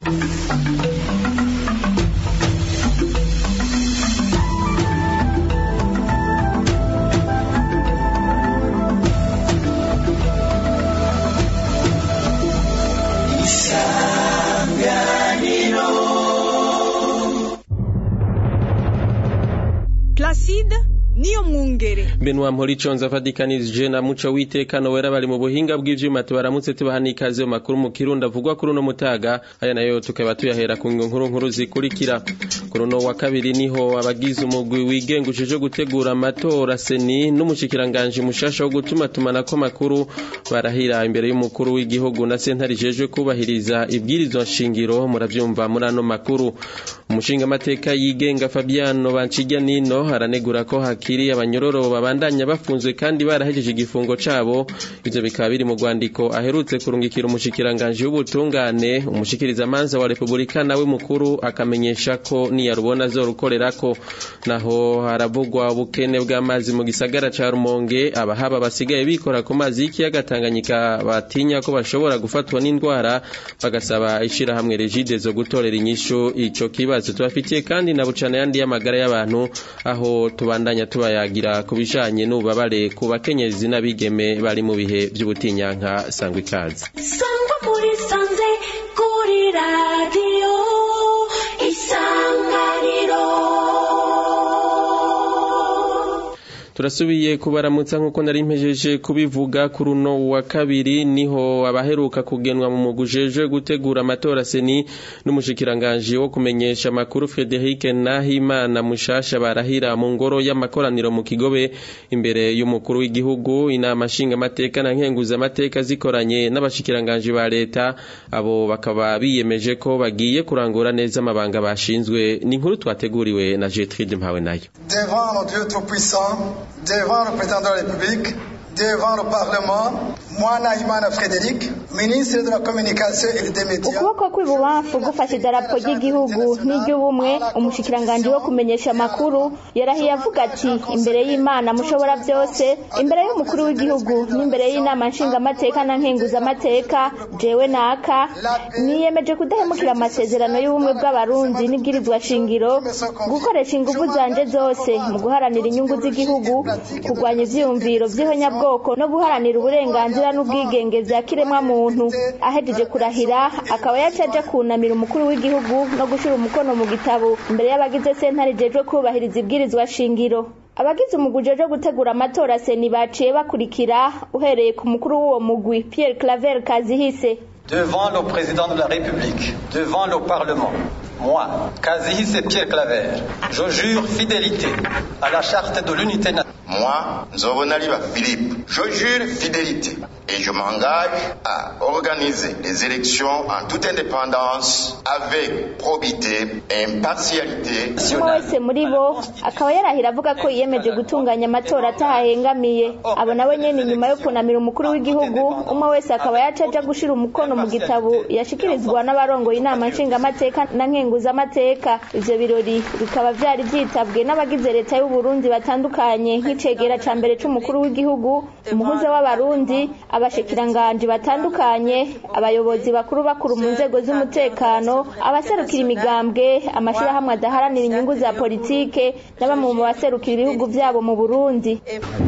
Placide niyo mwungere Benoit Mporiconza afadikanije na muco w'itekano wera bari mu buhinga bw'ivyuma tubaramutse tubaha n'ikaze mu makuru mu kirundi avugwa kuri uno mutaga aya nayo tukaba tuyahera ku nkuru nkuru zikurikira kuri uno wa kabiri niho abagize umugwi wigenga uje gutegura amatora seni n'umushikiranganje mushasha wo gutuma tumanako makuru barahira imbere y'umukuru w'igihugu na sentare ijejwe kubahiriza ibwirizwa nshingiro muravyumva muri ano makuru umushinga amateka yigenga Fabiano Bancirya nino aranegura ko hakiri abanyororo babandanya bafunzwe kandi barahejeje igifungo cabo ivyo bikaba biri mu rwandiko aherutse kurungikira umushikiranganje w'ubutungane umushikiriza manza wa Republika nawe mukuru akamenyesha ko niyarubona azorukorerako naho haravugwa ubukene bw'amazi mu gisagara ca Rumonge abahaba basigaye bikora ku mazi y'ikiyaga Tanganyika batinya ko bashobora gufatwa n'indwara bagasaba ishirahamwe Regide zo gutorera inyishu ico kibazo tubafitiye kandi na bucana yandi y'amagara y'abantu aho tubandanya tubayagira ku bijanye n'ububabare ku bakenyezi n'abigeme bari mu bihe vy'ubutinyanka sangwa ikaze sangwa muri sanze kuri radiyo isanganiro turasubiye kubaramutsa nk'uko nari mpejeje kubivuga kuri uno wa kabiri niho abaheruka kugenwa mu mugujejwe gutegura amatora seni n'umushikiranganje wo kumenyesha amakuru Frederic Nahimana mushasha barahira mu ngoro y'amakoraniro mu Kigobe imbere y'umukuru w'igihugu inama nshinga amateka na nkenguza amateka zikoranye n'abashikiranganje ba leta abo bakaba biyemeje ko bagiye kurangura neza amabanga bashinzwe ni inkuru twateguriwe na Gertrude Mpawe nayo devant notre Dieu Tout-Puissant, devant le président de la République, devant le Parlement, moi, Naïmana Frédéric, ministre de la Communication et des Médias. ukuboko kw'ibubamfu gufashe idarapo ry'igihugu n'iry'ubumwe umushikiranganji wo kumenyesha amakuru yarahiye avuga ati imbere y'imana mushobora byose imbere y'umukuru w'igihugu n'imbere y'inama nshingamateka na nkenguzamateka jewe naka niyemeje kudahemukira amasezerano y'ubumwe bw'abarundi n'ibwirizwa shingiro gukoresha ingufu zanje zose mu guharanira inyungu z'igihugu kurwanya ivyiyumviro vy'ihonyabwoko no guharanira uburenganzira n'ubwigenge vya kiremwamuntu ahejeje kurahira akaba yacaje kunamira umukuru w'igihugu no gushira umukono mu gitabo imbere y'abagize sentare ijejwe kubahiriza ibwirizwa shingiro abagize umugwi ujejwe gutegura amatora seni baciye bakurikira uhereye ku mukuru w'uwo mugwi Pierre Claver Kazihise devant le président de la République, devant le Parlement, moi, Kazihise Pierre Claver, je jure fidélité à la charte de l'unité nationale. Moi, Nzobonaliba Philippe, je jure fidélité et je m'engage à organiser les élections en toute indépendance avec probité et impartialité. umwe wese muri bo akaba yarahira avuga ko yiyemeje gutunganya amatora atahahengamiye abo nabo nyene nyuma yo kunamira umukuru w'igihugu umwe wese akaba yacaja gushira umukono mu gitabo yashikirizwa n'abarongoye inama nshingamateka na nkenguzamateka ivyo birori bikaba vyari vyitabwe n'abagize leta y'u Burundi batandukanye nk'icegera ca mbere c'umukuru w'igihugu umuhuza w'abarundi abashikiranganje batandukanye abayobozi bakuru bakuru mu nzego z'umutekano abaserukira imigambwe amashirahamwe adaharanira inyungu za politike na bamwe mu baserukira ibihugu vyabo mu Burundi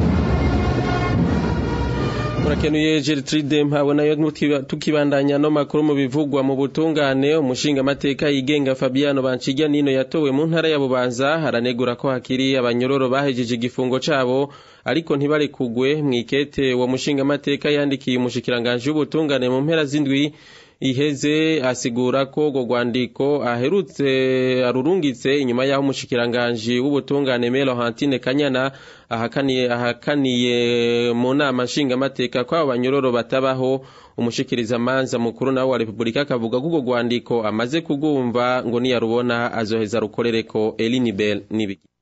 Murakenuye Gertrude mpawe nayo nutiba- tukibandanya no makuru mu bivugwa mu butungane umushinga amateka yigenga Fabiano Bancirya nino yatowe mu ntara ya Bubanza haranegura ko hakiri abanyororo bahejeje igifungo cabo ariko ntibarekugwe mwikete wa mushinga amateka yandikiye umushikiranganje w'ubutungane mu mpera z'indwi iheze asigura ko urwo rwandiko aherutse arurungitse inyuma y'aho umushikiranganji w'ubutungane Melo Hantine Kanyana ahakaniye ahakaniye mu nama nshingamateka ko abo banyororo batabaho umushikiriza manza mukuru nawe wa Republika akavuga ko urwo rwandiko amaze kugumva ngo niyarubona azoheza rukorereko Elinibel nibiki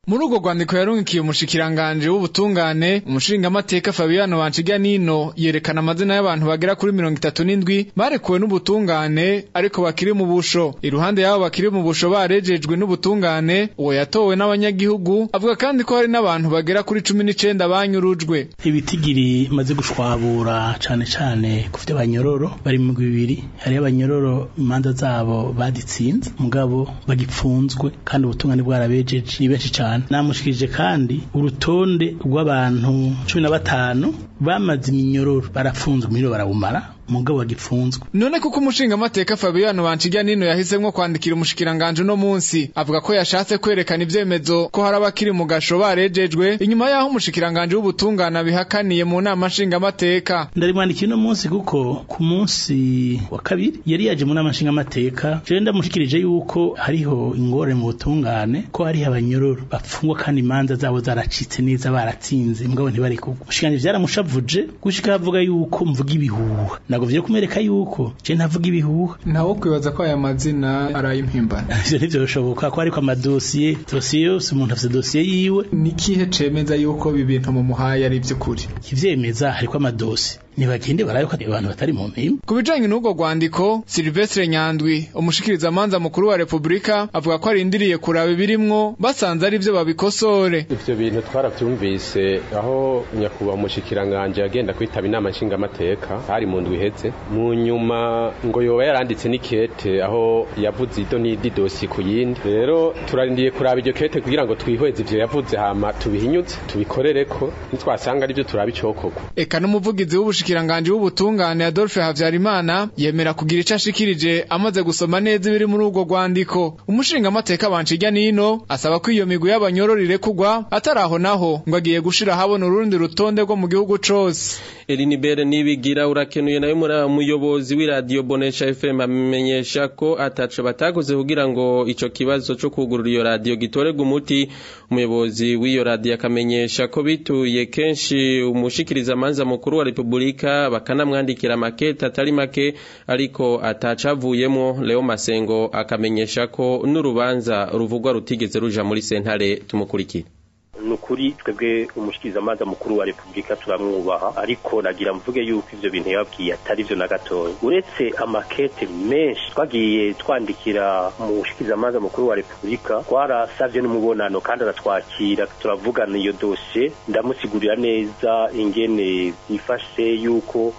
muri urwo rwandiko yarungikiye umushikiranganje w'ubutungane umushingamateka Fabiano Banciganino yerekana amazina y'abantu bagera kuri mirongo itatu n'indwi barekuwe n'ubutungane ariko bakiri mu busho iruhande y'abo bakiri mu busho barejejwe n'ubutungane uwo yatowe n'abanyagihugu avuga kandi ko hari n'abantu bagera kuri cumi n'icenda banyurujwe ibitigiri maze gushwabura cane cane ku vy'abanyororo bari mu bibiri hariho abanyororo imanza zabo baditsinze mugabo bagipfunzwe kandi ubutungane bwarabejeje ni benshi cane namushikirije kandi urutonde rw'abantu cumi na batanu bamaze iminyororo barapfunzwe imiriro barawumara mugabo bagipfunzwe none kuko umushingamateka Fabiano Banciganino yahisemwo kwandikira umushikiranganje uno munsi avuga ko yashatse kwerekana ivyemezo ko hari abakiri mu gasho barejejwe inyuma yaho umushikiranganje w'ubutungane abihakaniye mu nama nshingamateka ndarimwandikiye uno munsi kuko ku munsi wa kabiri yari yaje mu nama nshingamateka jewe ndamushikirije yuko hariho ingorane mu butungane ko hariho abanyororo bapfungwa kandi imanza zabo zaracitse neza baratsinze mugabo ntibarikugwa umushikiranganje vyaramushavuje gushika avuga yuko mvuga ibihuha nagovye kumereka yuko je ntavuga ibihuha ntawo kwibaza ko aya mazina araye impimbano ivyo ntivyoshoboka ko ariko amadosiye dosiye yose umuntu afise dosiye yiwe ni kihe cemeza yuko ibi bintu mu muhaye ari ivy'ukuri ivyemeza hariko amadosiye ntibagende barabe ko abantu batari mu mpimba ku bijanye n'ubwo rwandiko Silvestre Nyandwi umushikirizamanza mukuru wa Republika avuga ko arindiriye kuraba ibirimwo basanze ari vyo babikosore ivyo bintu twaravyumvise aho nyakubahwa umushikiranganje yagenda kwitaba inama nshingamateka hari mu ndwi iheze mu nyuma ngo yoba yaranditse n'ikete aho yavuze ido n'idi dosi ku yindi rero turarindiye kuraba iryo kete kugira ngo twihweze ivyo yavuze hama tubihinyuze tubikorereko nitwasanga arivyo turaba icokorwa eka n'umuvugizi w'ubushikiranganje w'ubutungane Adolphe Havyarimana yemera kugira ico ashikirije amaze gusoma neza ibiri muri urwo rwandiko umushingamateka Banciga nino asaba ko iyo migwi y'abanyororo irekugwa ataraho naho ngo agiye gushira habona urundi rutonde rwo mu gihugu cose Elinibere nibigira urakenuye nayo muri umuyobozi w'iradio Bonesha FM amenyesha ko ataco batakoze kugira ngo ico kibazo co kugurura iyo radio gitorega umuti umuyobozi w'iyo radio akamenyesha ko bituye kenshi umushikiriza manza mukuru wa Republika bakanamwandikira makete atari make ariko atacavuyemo Leo Masengo akamenyesha ko n'urubanza ruvugwa rutigeze ruja muri sentare tumukurikira nukuri twebwe umushikirizamanza mukuru wa repubulika turamwubaha ariko nagira mvuge yuko ivyo bintu yababwiye atari vyo na gatoya uretse amakete menshi twagiye twandikira umushikirizamanza mukuru wa repubulika twarasavye n'umubonano kandi aratwakira turavugana iyo dosiye ndamusigurira neza ingene yifashe yuko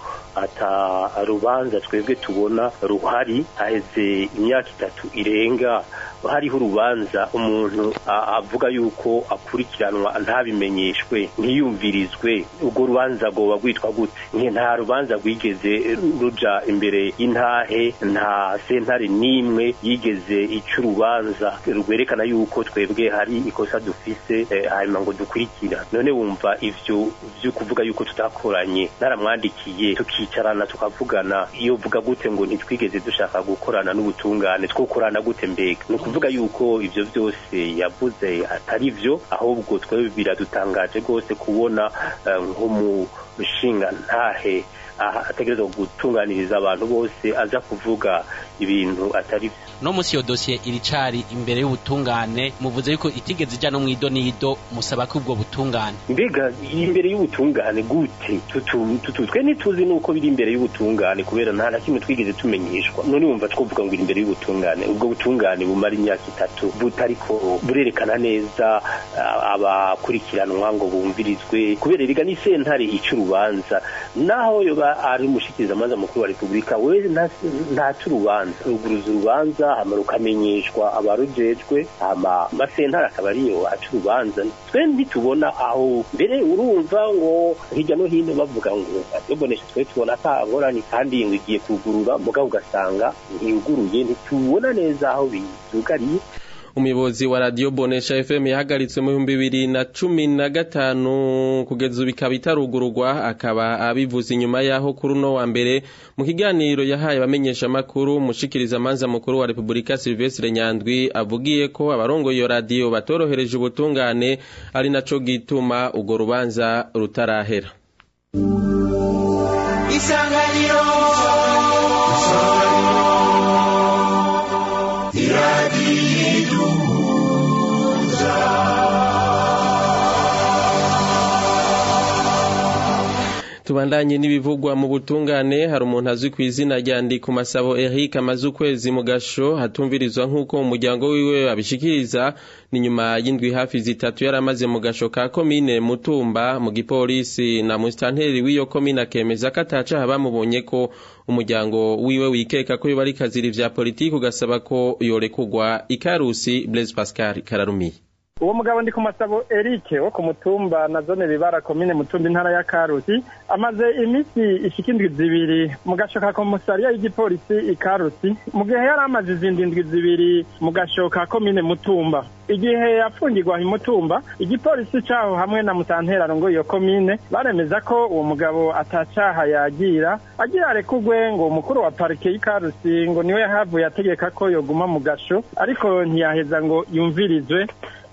ata rubanza twebwe tubona ruhari haheze imyaka itatu irenga hariho urubanza umuntu avuga yuko akurikiranwa ntabimenyeshwe ntiyumvirizwe urwo rubanza rwoba rwitwa gute nta rubanza rwigeze ruja imbere y'intahe nta sentare n'imwe yigeze ica urubanza rwerekana yuko twebwe hari ikosa dufise hanyuma ngo dukurikira none wumva ivyo vyo kuvuga yuko tutakoranye naramwandikiye tukicarana tukavugana iyo vuga gute ngo ntitwigeze dushaka gukorana n'ubutungane twokorana gute mbega kuvuga yuko ivyo vyose yavuze atari vyo ahubwo twebwe biradutangaje rwose kubona nk'umushinga ntahe ategerezwa gutunganiriza abantu bose aza kuvuga ibintu atari vyo no musi iyo dosiye iricari imbere y'ubutungane muvuze yuko itigeze ija no mwido nido musaba ko ubwo butungane mbega imbere y'ubutungane gute tutu twe ntituzi nuko biri imbere y'ubutungane kubera nta na kimwe twigeze tumenyeshwa none wumva twovuga ngo iri imbere y'ubutungane ubwo butungane bumara imyaka itatu butariko burerekana neza abakurikiranwa ngo bumvirizwe kubera riga ni sentare ica urubanza naho yoba ari umushikirizamanza mukuru wa repubulika we ntaca urubanza ruguruza urubanza hama rukamenyeshwa abarujejwe hama amasentare akaba ariyo aca urubanza twe ntitubona aho mbere urumva ngo hirya no hino bavuga ngo yobonesha twe tubona ata ngorane kandi ngo igiye kugurura mugabo ugasanga ntiyuguruye ntitubona neza aho bizugariye umuyobozi wa radio bonesha fm yahagaritswe mu bihumbi bibiri na cumi na gatanu kugeza ubu ikaba itarugururwa akaba abivuze inyuma y'aho kuri uno wa mbere mu kiganiro yahaye abamenyeshamakuru umushikiriza amanza mukuru wa repubulika silvestre nyandwi avugiye ko abarongoye iyo radiyo batorohereje ubutungane ari naco gituma urwo rubanza rutarahera isanganiro iradiyiduhuza tubandanye n'ibivugwa mu butungane hari umuntu azwi ku izina rya ku masabo Eric amaze ukwezi mu gasho hatumvirizwa nk'uko umuryango wiwe abishikiriza ni nyuma y'indwi hafi zitatu yari amaze mu gasho ka komine mutumba mu gipolisi na musitanteri w'iyo komine akemeza ko atacaha bamubonye ko umuryango wiwe wikeka ko yoba ari kazira vya politiki ugasaba ko yorekugwa ikarusi Blaise Pascal Kararumiye uwo mugabo ndi ku masabo Eric wo ku mutumba na zone bibara komine mutumba intara ya Karusi amaze iminsi ishika indwi zibiri mu gasho ka komisariya y'igipolisi ikarusi mu gihe yari amaze izindi ndwi zibiri mu gasho ka komine mutumba igihe yafungirwa imutumba igipolisi caho hamwe na musanterano ngo iyo komine baremeza ko uwo mugabo atacaha yagira agira arekugwe ngo umukuru wa parike y'ikarusi ngo niwe yahavuye ategeka ko yoguma mu gasho ariko ntiyaheza ngo yumvirizwe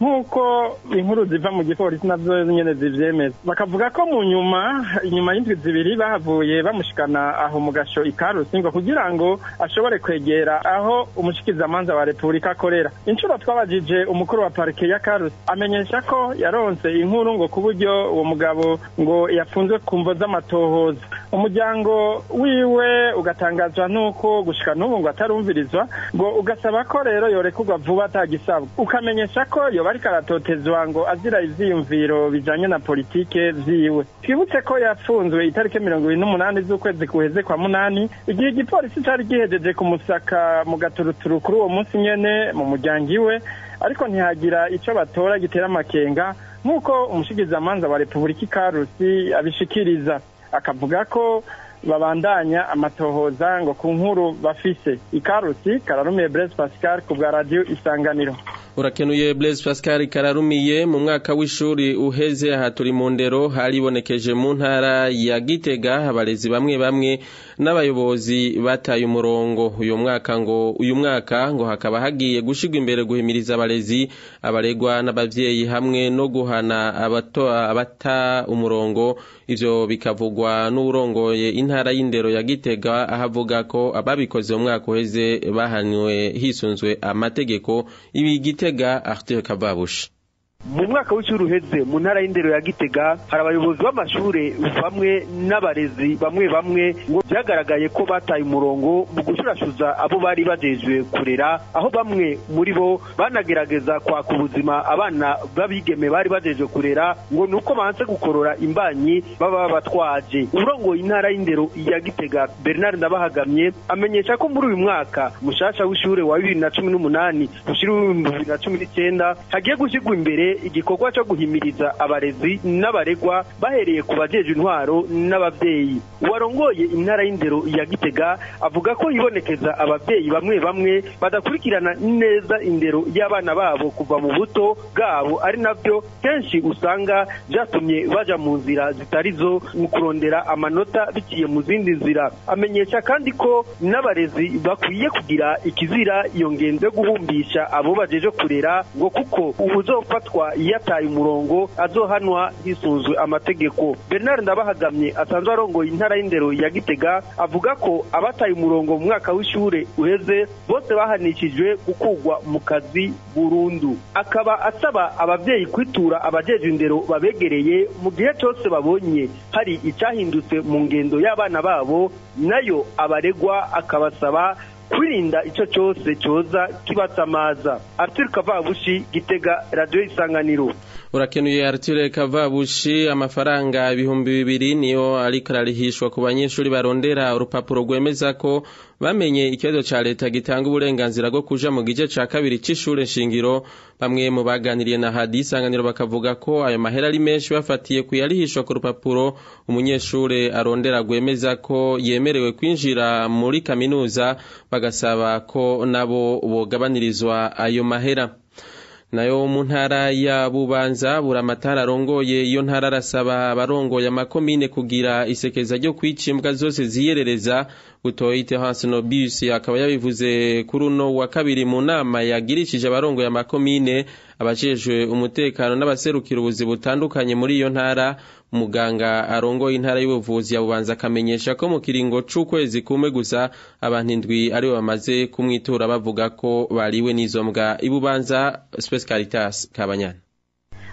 nk'uko inkuru ziva mu gipolisi nazo nyene zivyemeza bakavuga ko mu nyuma inyuma y'indwi zibiri bahavuye bamushikana aho mu gasho ikarusi ngo kugira ngo ashobore kwegera aho umushikizamanza wa repubulika akorera inshuro twabajije umukuru wa parike ya karusi amenyesha ko yaronse inkuru ngo ku buryo uwo mugabo ngo yafunzwe ku mvo z'amatohoza umuryango wiwe ugatangazwa n'uko gushika n'ubu ngo atarumvirizwa ngo ugasaba ko rero yorekurwa vuba atagisabwa ukamenyesha ko yoba ariko aratotezwa ngo azira ivyiyumviro bijanye na politike vyiwe twibutse ko yafunzwe itariki mirongo ibiri n'umunani z'ukwezi kuheze kwa munani igihe igipolisi cari gihejeje kumusaka mu gaturuturu kuri uwo munsi nyene mu muryango iwe ariko ntihagira ico batora gitera amakenga nk'uko umushikizamanza wa repubulika ikarusi abishikiriza akavuga ko babandanya amatohoza ngo ku nkuru bafise ikarusi kararumiye Blaise Pascal ku bwa radio isanganiro urakenuye Blaise Pascal kararumiye mu mwaka w'ishuri uheze aha turi mu ndero haribonekeje mu ntara ya Gitega abarezi bamwe bamwe n'abayobozi bataye umurongo uyu mwaka ngo uyu mwaka ngo hakaba hagiye gushigwa imbere guhimiriza abarezi abaregwa n'abavyeyi hamwe no guhana abato abata umurongo ivyo bikavugwa n'urongoye intara y'indero ya Gitega ahavuga ko ababikoze mu mwaka uheze bahanywe hisunzwe amategeko ibi Gitega Arthur Kavabushi mu mwaka w'ishuri uheze mu ntara y'indero ya gitega hari abayobozi b'amashure bamwe n'abarezi bamwe bamwe ngo byagaragaye ko bataye umurongo mu gushurashuza abo bari bajejwe kurera aho bamwe muri bo banagerageza kwaka ubuzima abana b'abigeme bari bajejwe kurera ngo ni uko banse gukorora imbanyi baba babatwaje urongoye intara y'indero ya gitega bernard ndabahagamye amenyesha ko muri uyu mwaka mushasha w'ishure wa bibiri na cumi n'umunani ushira w'ibihumbi bibiri na cumi n'icyenda hagiye gushyirwa imbere igikorwa cyo guhimiriza abarezi n'abaregwa bahereye ku bajeje intwaro n'abavyeyi uwarongoye intara y'indero ya gitega avuga ko yibonekeza abavyeyi bamwe bamwe badakurikirana neza indero y'abana babo kuva mu buto bwabo ari navyo kenshi usanga vyatumye baja mu nzira zitari zo mu kurondera amanota biciye mu zindi nzira amenyesha kandi ko n'abarezi bakwiye kugira ikizira iyo ngendo yo guhumbisha abo bajeje kurera ngo kuko ubuzofatwa yataye umurongo azohanwa hisunzwe amategeko bernard ndabahagamye asanzwe arongoye intara y'indero ya gitega avuga ko abataye umurongo mu mwaka w'ishure uheze bose bahanishijwe gukugwa mu kazi burundu akaba asaba abavyeyi kwitura abajeje indero babegereye mu gihe cyose babonye hari icyahindutse mu ngendo y'abana babo nayo abaregwa akabasaba kwirinda icyo cyose cyoza kibatsamaza arthur kavabushi gitega radiyo isanganiro urakenuye Arthur Kavabushi amafaranga ibihumbi bibiri niyo ariko ararihishwa ku banyeshuri barondera urupapuro rwemeza ko bamenye ikibazo ca leta gitanga uburenganzira bwo kuja mu gice ca kabiri c'ishure shingiro bamwe mu baganiriye na hadi isanganiro bakavuga ko ayo mahera ari menshi bafatiye kuyarihishwa ku rupapuro umunyeshure arondera rwemeza ko yemerewe kwinjira muri kaminuza bagasaba ko nabo bogabanirizwa ayo mahera nayo mu ntara ya bubanza buramatara arongoye iyo ntara arasaba abarongoye amakomine kugira isekeza ryo kwica imbwa zose ziyerereza butoyite hansi no bisi akaba yabivuze kuri uno wa kabiri mu nama yagirishije abarongoye amakomine abajejwe umutekano n'abaserukira ubuzi butandukanye muri iyo ntara umuganga arongoye intara y'ubuvuzi yabubanza akamenyesha ko mu kiringo c'ukwezi kumwe gusa abantu indwi aribo bamaze kumwitura bavuga ko bariwe n'izo mbwa ibubanza Space Caritas Kabanyana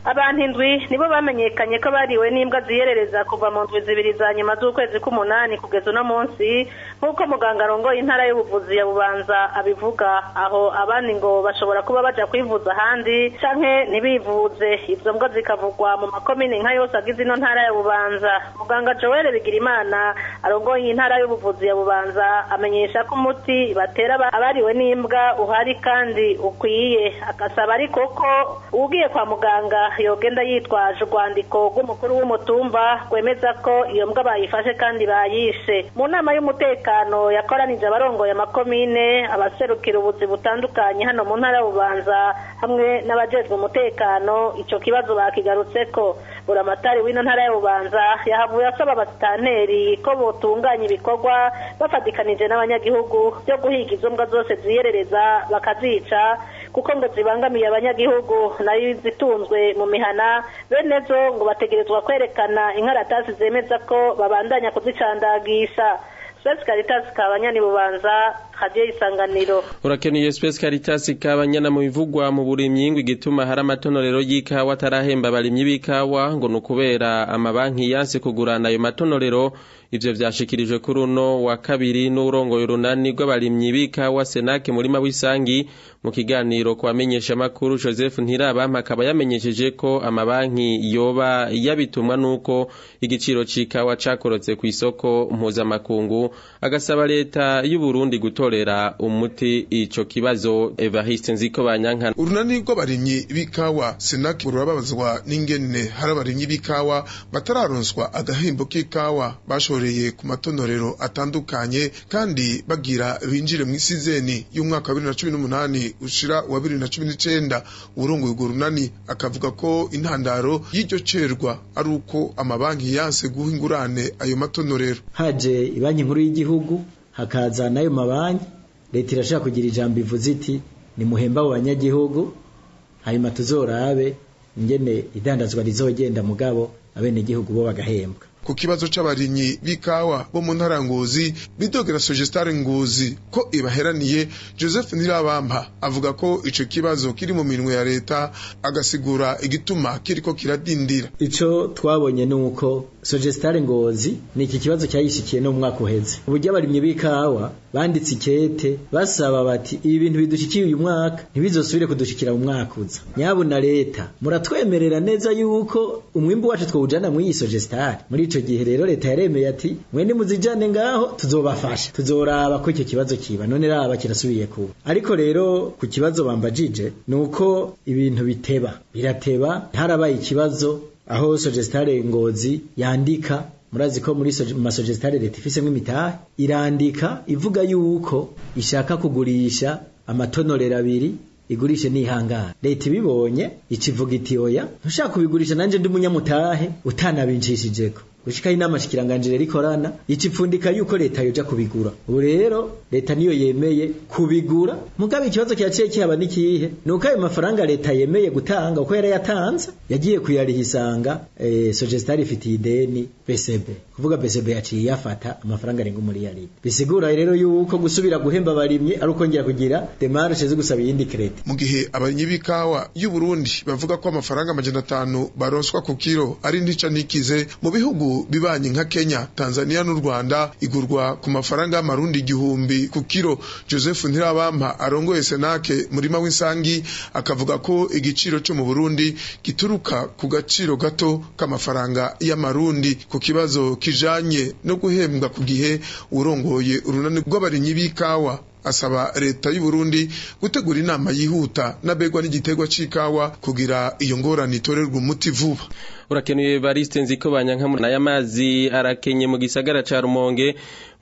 abantu indwi nibo bamenyekanye ko bariwe n'imbwa ziyerereza kuva mu ndwi zibiri za nyuma z'ukwezi k'umunani kugeza uno munsi nk'uko muganga arongoye intara y'ubuvuzi ya bubanza abivuga aho abandi ngo bashobora kuba baja kwivuza ahandi canke ntibivuze izo mbwa zikavugwa mu makomine nka yose agize ino ntara ya bubanza muganga joel bigirimana arongoye intara y'ubuvuzi ya bubanza amenyesha ko umuti batera abariwe n'imbwa uhari kandi ukwiye agasaba ariko ko ugiye kwa muganga yogenda yitwaje urwandiko rw'umukuru w'umutumba rwemeza ko iyo mbwa bayifashe kandi bayishe mu nama y'umutekano yakoranije abarongoye amakomine abaserukira ubuzi butandukanye hano mu ntara y'ububanza hamwe n'abajejwe umutekano ico kibazo bakigarutseko buramatari w'ino ntara y'ububanza yahavuye asaba abasitanteri ko botunganya ibikorwa bafatikanije n'abanyagihugu byo guhiga izo mbwa zose ziyerereza bakazica kuko ngo zibangamiye abanyagihugu nayo zitunzwe mu mihana bene zo ngo bategerezwa kwerekana inkaratasi zemeza ko babandanya kuzicandagisha Space Caritas kabanyani bubanza hadiye isanganiro urakeneye Space Caritas kabanyana mu bivugwa mu burimyi ngo igituma hari amatonorero y'ikawa atarahemba abarimyi b'ikawa ngo nukubera amabanki yanse kugurana ayo matonorero ivyo vyashikirijwe kuri uno wa kabiri n'urongoye urunani rw'abarimyi b'ikawa Senake murima w'isangi mu kiganiro kwa menyesha makuru Joseph Ntirabampa akaba yamenyesheje ko amabanki yoba yabitumwa nuko igiciro c'ikawa cakorotse ku isoko mpuzamakungu agasaba leta y'u Burundi gutorera umuti ico kibazo Evariste Nziko banyankana urunani rw'abarimyi b'ikawa Senake rurababazwa n'ingene hari abarimyi b'ikawa batararonswa agahembo k'ikawa bashoreye ku matonorero atandukanye kandi bagira binjire mu isizeni y'umwaka wa 2018 ushira wa 2019 urongoye urwo runani akavuga ko intandaro y'iryo cerwa ari uko amabanki yanse guha ingurane ayo matonorero haje ibanki nkuru y'igihugu hakaza n'ayo mabanki leta irashaka kugira ijambo ivuze iti ni muhemba abo banyagihugu hanyuma tuzorabe ingene idandazwa rizogenda mugabo abenegihugu bo bagahembwa ku kibazo c'abarimyi b'ikawa bo mu ntara ngozi bidogera Sogestare ngozi ko ibaheraniye Joseph Nirabampa avuga ko ico kibazo kiri mu minwe ya leta agasigura igituma kiriko kiradindira ico twabonye nuko Sogestare ngozi ni iki kibazo cyayishikiye no mu mwaka uheze uburyo abarimyi b'ikawa banditse ikete basaba bati ibi bintu bidushikiye uyu mwaka ntibizosubire kudushikira mu mwaka uza nyabuna leta muratwemerera neza yuko umwimbu wacu twawujana mu iyi Sogestare muri ico gihe rero leta yaremeye ati mwene muzijane ngaho tuzobafasha tuzoraba ko icyo kibazo kiba none raba kirasubiye kuba ariko rero ku kibazo bambajije nuko ibintu biteba birateba harabaye ikibazo aho Sogestare ngozi yandika murazi ko muri masogestare leta ifisemo imitahe irandika ivuga yuko ishaka kugurisha amatonorero abiri igurishe nihangana leta ibibonye ikivuga iti oya ntushaka kubigurisha nanje ndi umunyamutahe utanabinshishijeko gushika inama shikiranganjire rikorana icipfundika yuko leta yoja kubigura ubu rero leta niyo yemeye kubigura mugabe ikibazo cyaciye kihaba nikihe nuko ayo mafaranga leta yemeye gutanga uko yari yatanze yagiye kuyarihisanga eh, Sogestari ifitiye ideni BCB kuvuga BCB yaciye yafata amafaranga arenga umuriyari bisigura rero yuko gusubira guhemba abarimye ari ukongera kugira demarche zo gusaba iyindi credit mu gihe abarimyi b'ikawa y'u Burundi bavuga ko amafaranga amajana atanu baronswa ku kiro ari ntica nikize mu bihugu bibanyi nka Kenya Tanzania n'u Rwanda igurwa ku mafaranga y'amarundi igihumbi ku kiro Joseph Ntirabampa arongoye Senake murima w'insangi akavuga ko igiciro cyo mu Burundi gituruka ku gaciro gato k'amafaranga y'amarundi ku kibazo kijanye no guhembwa ku gihe urongoye urunani rw'abarimyi b'ikawa asaba leta y'u Burundi gutegura inama yihuta nabegwa n'igiterwa c'ikawa kugira iyo ngorane itorerwe umuti vuba urakenuye Evariste nziko banyanka nayo amazi arakenye mu gisagara ca Rumonge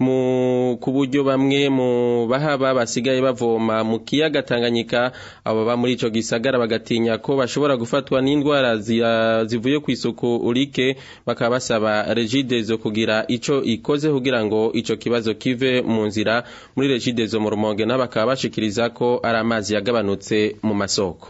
mu kuburyo bamwe mu bahaba basigaye bavoma mu kiyaga Tanganyika abo ba muri ico gisagara bagatinya ko bashobora gufatwa n'indwara zivuye ku isuku urike bakaba basaba Regidezo kugira ico ikoze kugira ngo ico kibazo kive mu nzira muri Regidezo mu Rumonge nabo bakaba bashikiriza ko ari amazi yagabanutse mu masoko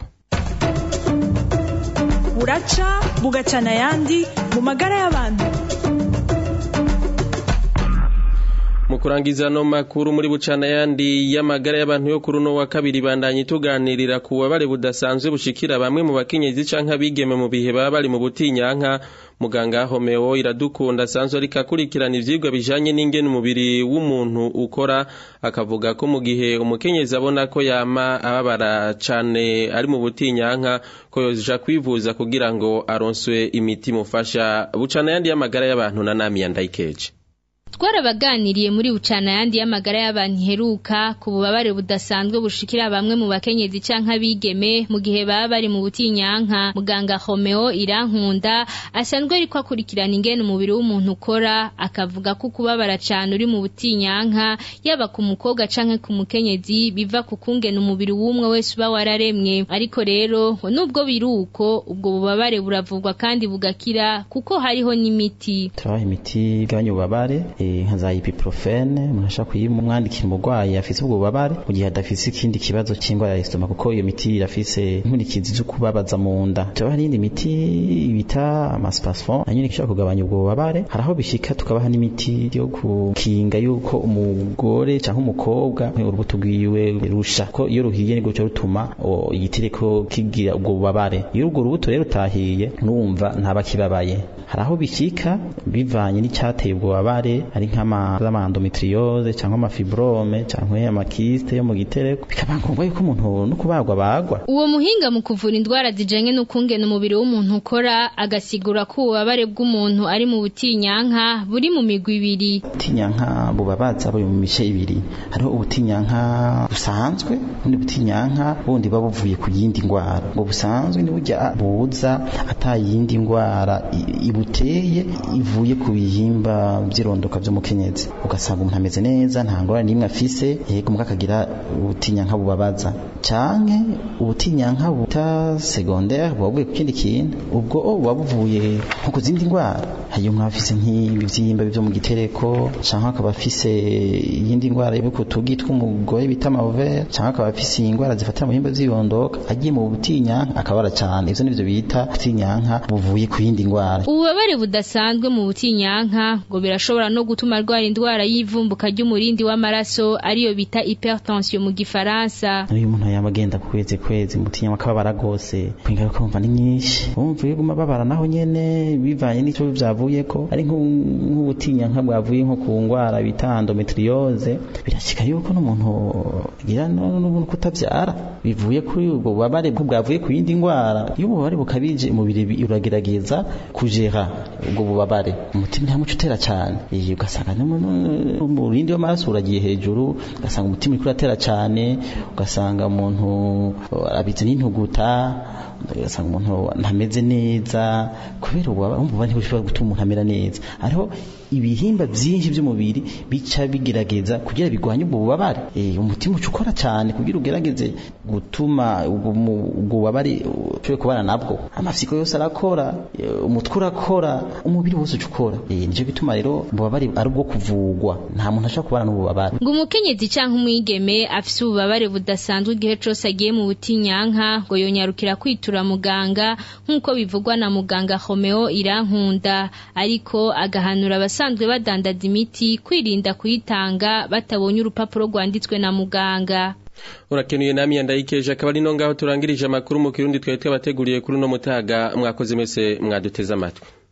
buraca bugacana ayandi mu magara y'abantu mu kurangiza no makuru muri bucana yandi y'amagara y'abantu yo kuri uno wa kabiri bandanye tuganirira ku bubabare budasanzwe bushikira bamwe mu bakenyezi canke abigeme mu bihe baba bari mu butinyanka muganga Homeo iradukunda asanzwe ariko akurikirana ivyigwa bijanye n'ingene umubiri w'umuntu ukora akavuga ko mu gihe umukenyezi abona ko yama ababara cane ari mu butinyanka ko yoja kwivuza kugira ngo aronswe imiti mufasha bucana yandi y'amagara y'abantu na nami yandayikeje twarabaganiriye muri bucana yandi y'amagara y'abantu iheruka ku bubabare budasanzwe bushikira bamwe mu bakenyezi canke abigeme mu gihe baba bari mu butinyanka muganga Homeo Irankunda asanzwe ariko akurikirana ingene umubiri w'umuntu ukora akavuga ko kubabara cane uri mu butinyanka yaba ku mukobwa canke ku mukenyezi biva ku kungena umubiri w'umwe wese uba wararemwe ariko rero nubwo biruko ubwo bubabare buravurwa kandi bugakira kuko hariho n'imiti turabaha imiti igabanya ububabare nka za ibuprofene umuntu ashobora kuyimwandikira umurwayi afise ubwo bubabare mu gihe adafise ikindi kibazo c'indwara ya esitoma kuko iyo miti irafise inkurikizi zo kubabaza mu nda turabaha n'iyindi miti bita amaspasfon nayo ishobora kugabanya ubwo bubabare hari aho bishika tukabaha n'imiti yo gukinga yuko umugore canke umukobwa urubuto rwiwe rusha ko iyo ruhiye nibwo cyo rutuma igitireko kigira ubwo bubabare iyo urwo rubuto rero utahiye numva ntaba kibabaye hari aho bishika bivanye n'icyateye ubwo bubabare ari nk'amaendometriose cyangwa amafibrome cyangwa amakiste yo mu gitereko bikaba ngombwa yuko umuntu no kubagwa bagwa uwo muhinga mu kuvura indwara zijanye n'ukungena umubiri w'umuntu ukora agasigura ko ububabare bw'umuntu ari mu butinyanka buri mu migwi ibiri ubutinyanka bubabaza buri mu mice ibiri hariho ubutinyanka busanzwe n'ubundi butinyanka bundi buba buvuye ku yindi ndwara ubwo busanzwe ni burya buza atayindi ndwara ibuteye ivuye ku bihimba by'irondoka by'umukenyezi ugasanga umuntu ameze neza nta ngorane n'imwe afise yego mbwa akagira ubutinyanka bubabaza canke ubutinyanka buta secondaire buba buvuye ku kindi kintu ubwo buba buvuye nko ku zindi ndwara hari umuntu afise nk'ibivyimba byo mu gitereko canke akaba afise iyindi ndwara yo ku tugi tw'umugore bita amavere canke akaba afise indwara zifatira mu bihimba by'irondoka agiye mu butinyanka akabara cane ivyo nivyo bita butinyanka buvuye ku yindi ndwara ububabare budasanzwe mu butinyanka ngo birashobora no gutuma arwara indwara y'ivumbuka ry'umurindi w'amaraso ariyo bita hypertension mu gifaransa iyo umuntu yaba agenda ku kwezi kwezi mutinyanka akababara gose ingaruka wumva ni nyinshi wumva iyo guma babara naho nyene bivanye n'ico vyavuyeko ari nk'ubutinyanka bwavuye nko ku ngwara bita endometriose birashika yuko n'umuntu agira n'ubuntu kutavyara bivuye kuri ubwo bubabare bwavuye ku yindi ndwara iyo ububabare bukabije umubiri uragerageza kujera ubwo bubabare umutima ntamuco utera cyane ugasanga umurindi w'amaraso uragiye hejuru ugasanga umutima uriko uratera cyane ugasanga umuntu abitse n'intuguta ugasanga umuntu ntameze neza kubera ububabare ntibushobora gutuma umuntu amera neza hariho ibihimba byinshi by'umubiri bica bigerageza kugira bigwanye ubwo bubabare umutima uca ukora cyane kugira ugerageze gutuma ubwo bubabare ushobore kubana nabwo amafisiko yose arakora umutwe urakora umubiri wose uca ukora nicyo gituma rero ububabare ari ubwo kuvugwa nta muntu ashobora kubana n'ububabare ngo umukenyezi cyangwa umwigeme afise ububabare budasanzwe igihe cose agiye mu butinyanka ngo yonyarukira kwitura muganga nk'uko bivugwa na muganga Homeo Irankunda ariko agahanura abasanzwe badandaza imiti kwirinda kuyitanga batabonye urupapuro rwanditswe na muganga urakenuye nami yandayikeje akaba ari no ngaho turangirije amakuru mu kirundi twari twabateguriye kuri uno mutaga mwakoze mese mwaduteze amatwi